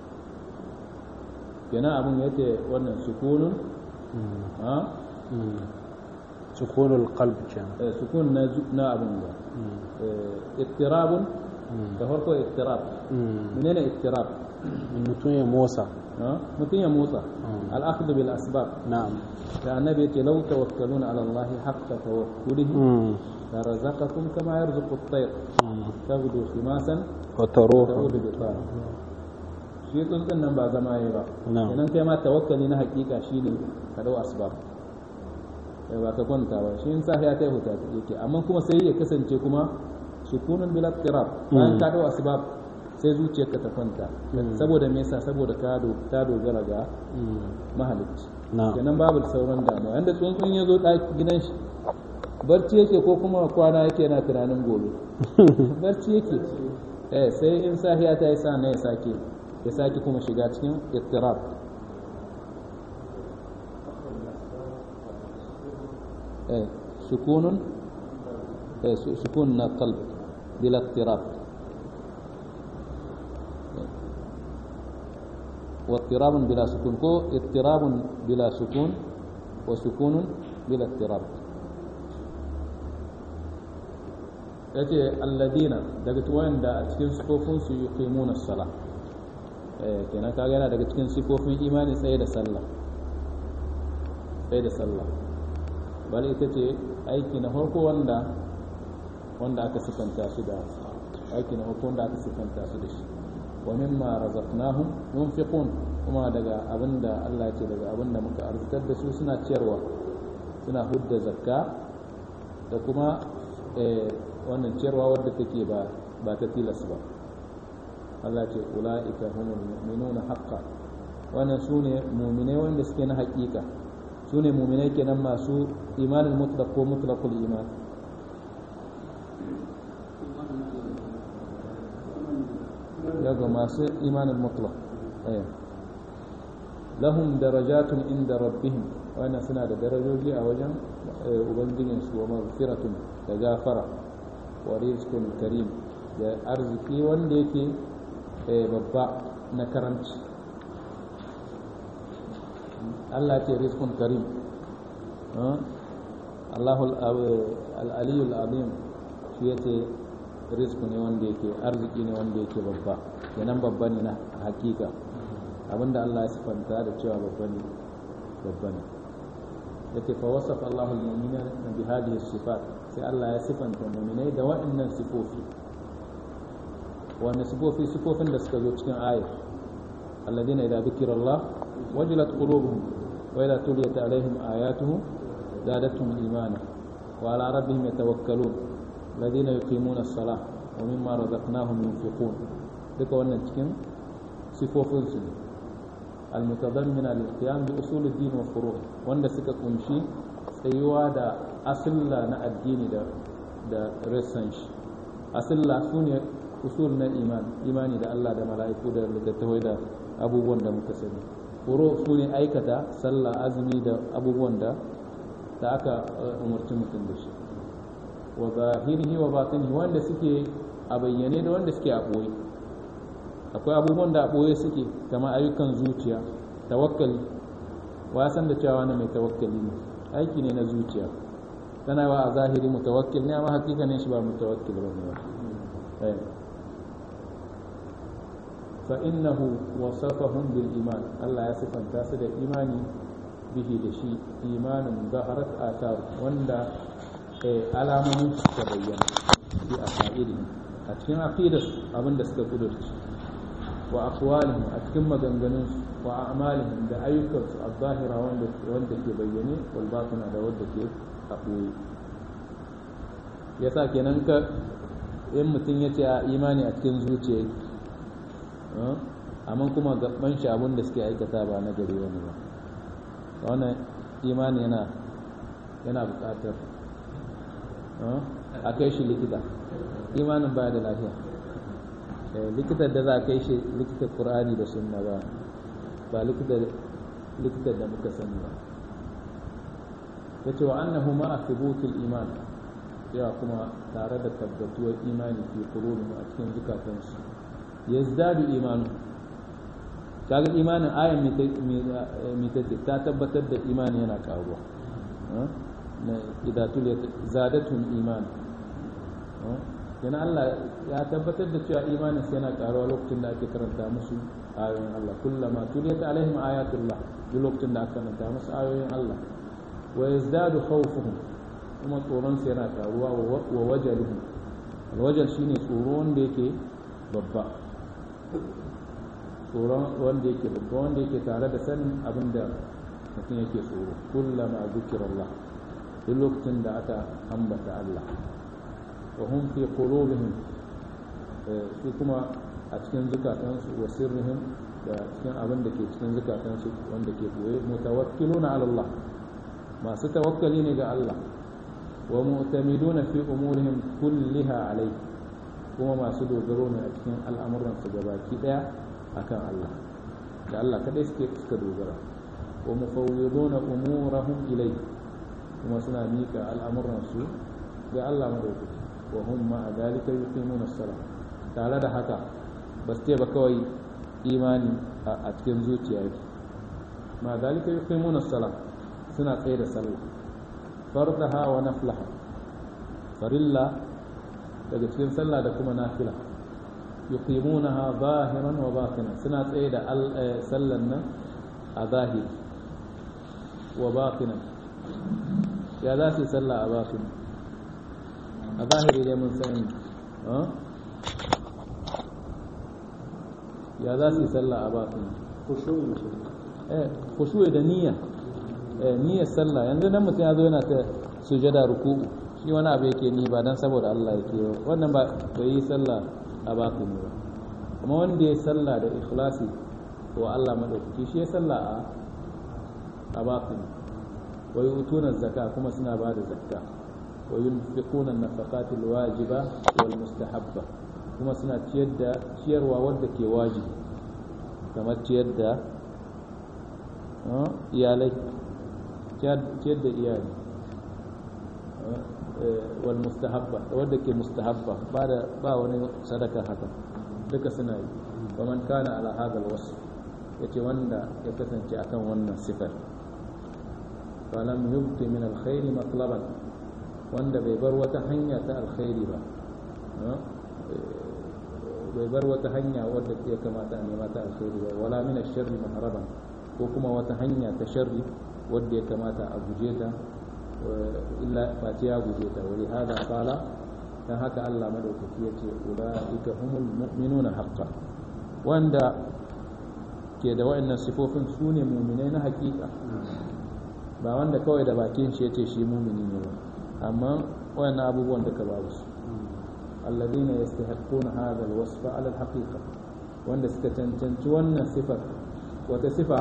Speaker 2: kenan abin yace wannan sukunun
Speaker 1: مم.
Speaker 2: ha
Speaker 1: مم. سكون القلب كان
Speaker 2: eh, sukun na zu- na abin da
Speaker 1: مم.
Speaker 2: eh ittirabun
Speaker 1: مم.
Speaker 2: da farko ittirab
Speaker 1: مم.
Speaker 2: menene ittirab
Speaker 1: mutum ya motsa
Speaker 2: ha mutum ya motsa
Speaker 1: Mm.
Speaker 2: al-akhdh bil asbab
Speaker 1: na'am
Speaker 2: da annabi yace law tawakkaluna ala Allah haqqa tawakkulihi
Speaker 1: Mm.
Speaker 2: لرزقكم كما يرزق الطير
Speaker 1: Mm.
Speaker 2: تغدو خماسا
Speaker 1: وتروح
Speaker 2: تعود بطانا shi tsuntsun nan ba zama yi ba
Speaker 1: Na'am.
Speaker 2: idan kai ma tawakkali na hakika shine ka dau asbab eh ba ka kwanta ba shi in safiya ta huta yake amma kuma sai ya kasance kuma sukunun bil ittirab bayan ka dau asbab sai zuciyarka ta kwanta saboda me yasa saboda ka do ta dogara ga
Speaker 1: Mm.
Speaker 2: mahalicci
Speaker 1: na'am
Speaker 2: kenan babu sauran damuwa yanda tsuntsun ya zo ɗaki gidan shi barci yake ko kuma kwana yake yana tunanin gobe barci yake eh sai in safiya ta yi sa na ya sake ya sake kuma shiga cikin ittirab eh sukunun eh su- sukun na qalb bila ittirab واضطراب بلا سكون كو اضطراب بلا سكون wa sukunun bila ittirab yace alladina daga wanda a cikin sifofin su yuqimuna as-salah eh kenan kaga yana daga cikin sifofin imani tsaye da sallah tsaye da sallah bal ita ce aiki na farko wanda wanda aka sifanta shi da aiki na farko wanda aka sifanta shi da shi wa mimma razaqnahum yunfiqun kuma daga abinda Allah ya ce daga abinda muka arzitar da su suna ciyarwa suna hudda zakka da kuma wannan ciyarwa wadda take ba ba ta tilas ba Allah ce ula'ika humul mu'minuna haqqan wannan sune mu'minai wanda suke na haƙiƙa sune mu'minai kenan masu imanin mutlaq ko mutlaqul iman daga masu imanin mutlaq lahum darajatun inda rabbihim wannan suna da darajoji a wajen ubangijinsu wa maghfiratun da gafara wa rizqun karim da arziki wanda yake babba na karamci Allah ce rizqun karim Allahul al-aliyul azim shi yace rizqu ne wanda yake arziki ne wanda yake babba kenan babba ne na hakika abinda Allah ya sifanta da cewa babba ne babba ne yake fa wasafa Allahul mu'minina bi hadhihi sifat sai Allah ya sifanta mu'minai da waɗannan sifofi wannan sifofi sifofin da suka zo cikin ayat alladina idza dhukira Allah wajilat qulubuhum wa idza tuliyat alaihim ayatuhu zadatuhum imana wa ala rabbihim yatawakkalun alladina yuqimuna as-salah wa mimma razaqnahum yunfiqun duka wannan cikin sifofin su المتضمنة للقيام بأصول الدين وفروعه wanda suka kunshi tsayuwa da asilla na addini da da rassan shi asilla su ne usul na iman imani da Allah da mala'iku da littattafai da abubuwan da muka sani furo su ne aikata sallah azumi da abubuwan da da aka umarci mutum da shi wa zahirihi wa batinihi wanda suke a bayyane da wanda suke a ɓoye akwai abubuwan da a ɓoye suke kamar ayyukan zuciya tawakkali wa san da cewa wani mai tawakkali ne aiki ne na zuciya tana wa a zahiri mutawakkil ne amma hakika ne shi ba mutawakkil ba ne ba fa innahu wasafahum bil iman Allah ya sifanta su da imani bihi da shi imanin zaharat athar wanda alamomin suka bayyana bi aqaidihim a cikin aqidar abinda suka kudurci wa aqwalihim a cikin maganganun wa a'malihim da ayyukansu a zahira wanda wanda ke bayyane wal batina da wanda ke a ɓoye yasa kenan ka in mutum ya ce a imani a cikin zuciya amma kuma gaban shi abin da suke aikata ba na gari wani ba wannan imani yana yana buƙatar a kai shi likita imanin ba da lafiya likitar da za a kai shi likitar ƙur'ani da sunna ba ba likitar da muka sani ba ya ce wa annahu ma'a thubutul iman yawa kuma tare da tabbatuwar imani fi qulubihim a cikin zukatansu yazdadu imanu kaga imanin ayan mai tace ta tabbatar da imani yana karuwa na idatul zadatun iman yana Allah ya tabbatar da cewa imanin sai yana karuwa lokacin da ake karanta musu ayoyin Allah kullama tuliyat alaihim ayatullah duk lokacin da aka karanta musu ayoyin Allah wa yazdadu khawfuhum kuma tsoron su yana karuwa wa wajaluhum alwajal shine tsoro wanda yake babba tsoron wanda yake babba wanda yake tare da sanin abin da mutum yake tsoro kullama zikirallah duk lokacin da aka ambata Allah wa hum fi qulubihim su kuma a cikin zukatansu wa sirrihim da cikin abin da ke cikin zukatansu wanda ke boye mutawakkiluna ala Allah masu tawakkali ne ga Allah wa mu'tamiduna fi umurihim kulliha alayhi kuma masu dogaro ne a cikin al'amuransu gabaki daya akan Allah da Allah kadai suke suka dogara wa mufawwiduna umurahum ilayhi kuma suna mika al'amuransu ga Allah madaukaki wa hum ma dalika yuqimuna as-salah tare da haka ba su ce ba kawai imani a cikin zuciya yake ma dalika yuqimuna as-salah suna tsaye da sallah fardaha wa naflaha farilla daga cikin sallah da kuma nafila yuqimunaha zahiran wa batinan suna tsaye da sallan nan a zahiri wa batinan ya za su yi sallah a batinan a zahiri dai mun sani ya za su yi sallah a batinan khushu'i da niyya niyyar sallah yanzu dan mutum ya zo yana ta sujada ruku'u shi wani abu yake ni ba dan saboda Allah yake wannan ba bai yi sallah a baku ne ba kuma wanda ya sallah da ikhlasi wa Allah madaukaki shi ya sallah a a baku ne wa yutuna zakka kuma suna ba da zakka wa yunfiquna an-nafaqati al-wajiba wal mustahabba kuma suna ciyar da ciyarwa wanda ke wajibi kamar ciyar da iyalai ciyar da iyali wal mustahabba wadda ke mustahabba ba da ba wani sadaka haka duka suna yi kaman kana ala hadal wasf yace wanda ya kasance akan wannan sifar falam yubti min alkhairi matlaban wanda bai bar wata hanya ta alkhairi ba bai bar wata hanya wadda ya kamata a nema ta alkhairi ba wala min sharri maharaban ko kuma wata hanya ta sharri wadda ya kamata a guje ta illa face ya guje ta wani hada kala dan haka Allah madaukaki ya ce ulaika humul mu'minuna haqqan wanda ke da wa'annan sifofin su ne mu'minai na hakika ba wanda kawai da bakin shi yace shi mu'mini ne ba amma wa'annan abubuwan da ka babu su alladhina yastahiquna hadha alwasfa ala alhaqiqa wanda suka cancanci wannan sifar wata sifa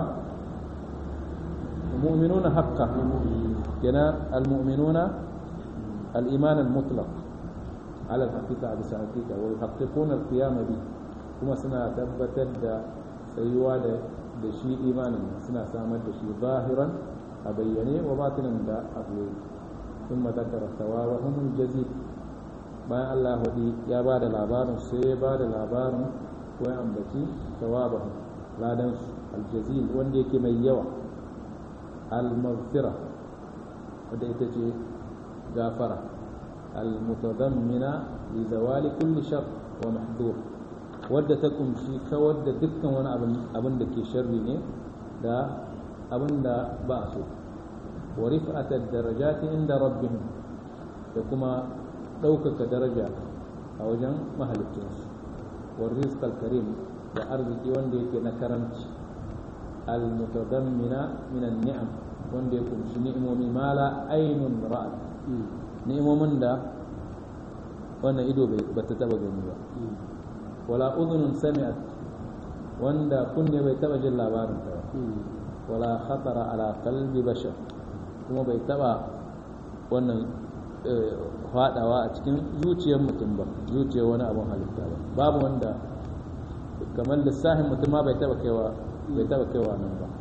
Speaker 2: المؤمنون حقا كنا المؤمنون الإيمان المطلق على الحقيقة بس حقيقة ويحققون القيام به كما سنة تبتد سيوا da shi imanin suna samar da shi zahiran a bayyane wa batinin da abu sun mazakar tawawahun jazil bayan Allah hudi ya ba da labarin sai ya ba da labarin ko ya ambaci tawabahun ladansu aljazil wanda yake mai yawa المغفرة وديتجي غافرة المتضمنة لزوال كل شر ومحذور wadda ta kumshi kawar da dukkan wani abin da ke sharri ne da abin da ba so wa rif'atar darajati inda rabbihim da kuma ɗaukaka daraja a wajen mahalittinsu wa rizqal karim da arziki wanda yake na karamci al-mutadammina min an-ni'am wanda ya kunshi ni'imomi ma la ainun ra'at ni'imomin da wannan ido ba ta taba gani ba wala udhunun sami'at wanda kunne bai taba jin labarin ta ba wala khatara ala qalbi bashar kuma bai taba wannan fadawa a cikin zuciyar mutum ba zuciyar wani abun halitta ba babu wanda kamar lissafin mutum ma bai taba kaiwa bai taba kaiwa nan ba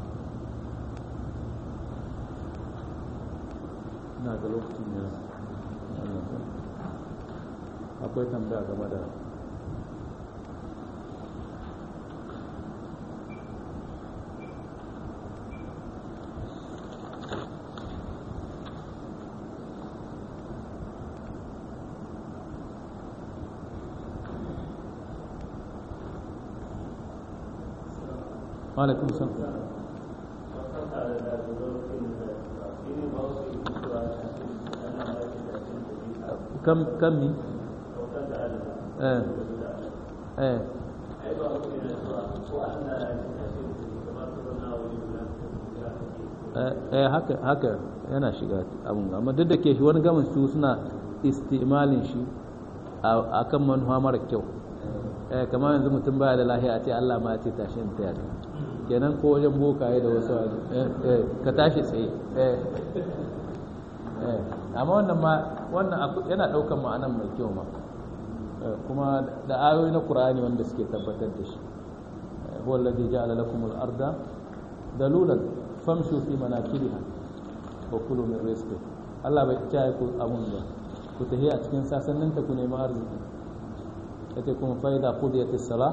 Speaker 2: ina ga lokacin ya akwai tambaya game da alaikum salam كم كم مين؟ ايه ايه eh haka haka yana shiga abun amma duk da ke shi wani gamin su suna istimalin shi a kan manuwa mara kyau eh kamar yanzu mutum baya da lahiya a ce Allah ma ya ce tashi in tayar kenan ko wajen bokaye da wasu eh eh ka tashi tsaye eh eh amma wannan ma wannan yana daukan ma'anan mai kyau ma kuma da ayoyi na Qur'ani wanda suke tabbatar da shi huwa alladhi ja'ala lakum al-arda dalulan famshu fi manakibiha wa kulu min rizqi Allah bai ci ku abun ba ku tahi a cikin sasannin ta ku nemi arziki yace kuma fa idza qudiyatis salah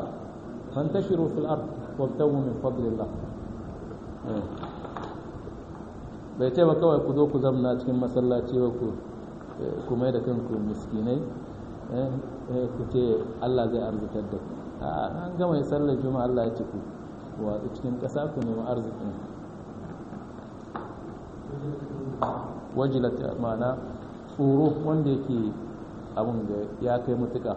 Speaker 2: fantashiru fil ard wabtagu min fadlillah bai ce ba kawai ku zo ku zamna cikin masallaci ba ku ku mai da kanku miskinai ku ce Allah zai arzitar da ku an gama ya sallar juma'a Allah ya ce ku watsu cikin ƙasa ku nemi arzikin wajilat ma'ana tsoro wanda yake abin da ya kai mutuka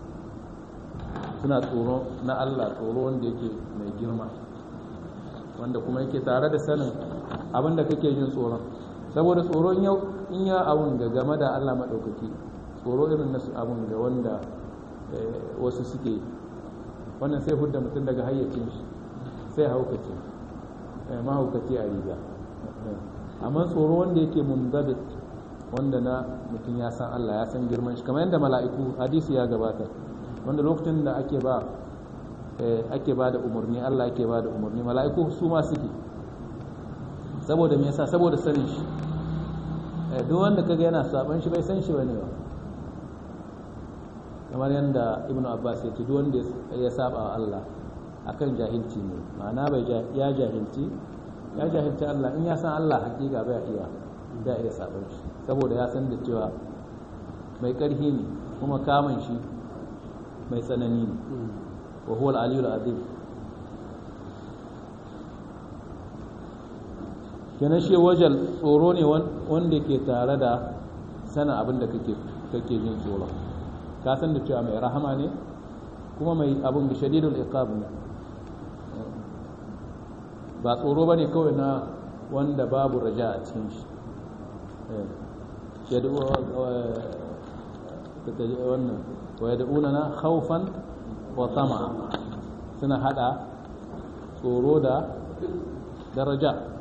Speaker 2: suna tsoro na Allah tsoro wanda yake mai girma wanda kuma yake tare da sanin abin da kake jin tsoron saboda tsoro in ya abin da game da Allah maɗaukaki tsoro irin nasu abin da wanda wasu suke wannan sai hudda mutum daga hayyacin shi sai haukace mahaukaci a riga amma tsoro wanda yake munzabit wanda na mutum ya san Allah ya san girman shi kamar yadda mala'iku hadisi ya gabata wanda lokacin da ake ba ake ba da umarni Allah ake ba da umarni mala'iku su ma suke saboda me yasa saboda sanin shi duk wanda kaga yana saban shi bai san shi bane ba kamar yadda ibnu abbas ya ce duk wanda ya saba wa Allah akan jahilci ne ma'ana bai ya jahilci ya jahilci Allah in ya san Allah hakika bai iya da iya saban shi saboda ya san da cewa mai karhi ne kuma kamun shi mai tsanani ne wa huwa al-aliyul azim kenan shi wajal tsoro ne wanda ke tare da sana abin da kake kake jin tsoro ka san da cewa mai rahama ne kuma mai abin da shadidul iqab ne ba tsoro bane kawai na wanda babu raja a cikin shi wannan wa yad'unana khawfan wa tama'a suna hada tsoro da daraja